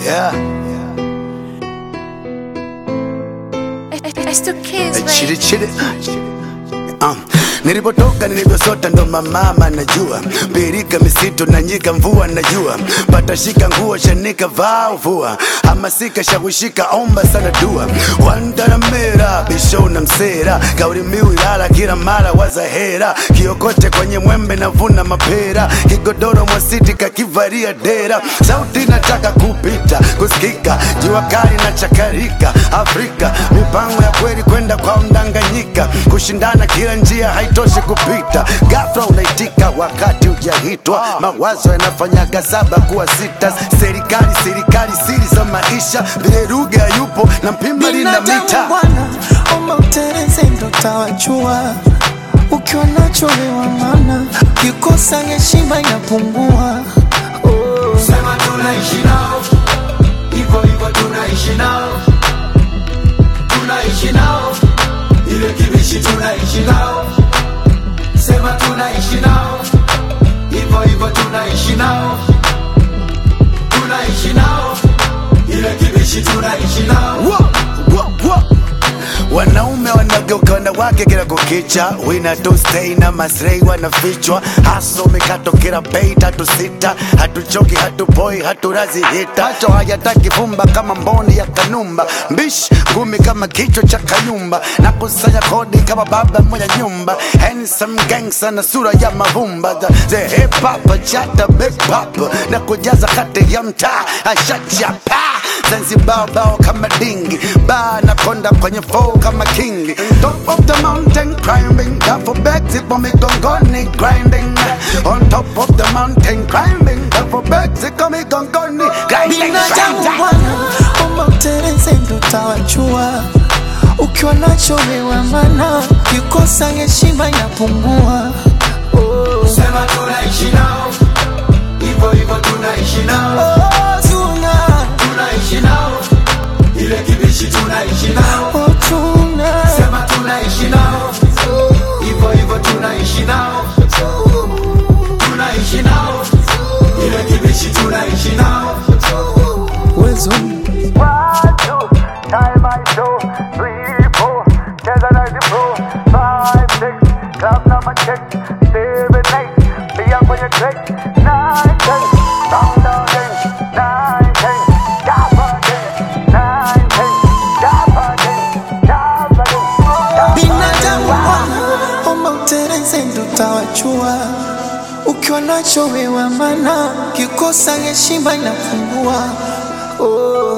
Yeah. It's two kids, Chidi chidi. Um, nilipotoka nilivyosota ndo mamama najua birika misitu na nyika mvua najua patashika nguo shanika vaa uvua hamasika shawishika omba sana dua wandaramera bisho na msera kauli mbiu ilala kila mara wazahera kiokote kwenye mwembe navuna mapera kigodoro mwasiti kakivaria dera sauti nataka kupita kusikika jua kali na chakarika afrika mipango ya kweli kwenda kwa mdanganyika kushindana kila njia haitoshi kupita gafla unaitika wakati ujahitwa mawazo yanafanyaga saba kuwa sita serikali serikali siri za maisha vile lugha yupo na mpimba lina mita Binadamu bwana, omba uteleze ndo tawajua. Ukiwa nacho lewa mana, kikosa heshima inapungua. Oh. Sema tunaishi nao hivyo hivyo, tunaishi nao, tunaishi nao, ile kibishi tunaishi nao. Sema tunaishi nao hivyo hivyo, tunaishi nao, tunaishi nao, ile kibishi tunaishi nao. Wa- wa- wa- wanaume wanageuka wanawake kila kukicha wina tu stay na masrei wanafichwa haso mikato kila bei tatu sita hatuchoki hatupoi haturazi hita macho hayataki vumba kama mboni ya kanumba mbish ngumi kama kichwa cha kayumba na kusanya kodi kama baba mwenye nyumba handsome gangster na sura ya mavumba the, the hip hop chata big pop na kujaza kati ya mtaa ashachapa Zanzibar bao kama dingi ba na konda kwenye flow kama king top of the mountain climbing Duffel bags zipo migongoni grinding on top of the mountain climbing Duffel bags ziko migongoni grinding Binadamu grinding bwana, omba uteleze ndo tawajua. Ukiwa nacho lewa mana, kikosa heshima inapungua. Oh. Sema tunaishi nao hivyo hivyo, tunaishi nao, Oh, tuna, tunaishi nao, ile kibishi tunaishi nao. oh, tuna. Sema tunaishi nao hivyo hivyo, tunaishi nao, tunaishi nao, ile kibishi tunaishi nao. Wezo. One, two, time I show. Three, four, cheza na zipro. Five, six, club number check. Seven, eight, pia kwenye track. Nine, ten, sound again. Nine, ten, jump again. Nine, ten, jump again. Jump again. Binadamu bwana, omba uteleze ndo tawajua. Ukiwa nacho wewa mana, kikosa heshima inapungua. Oh.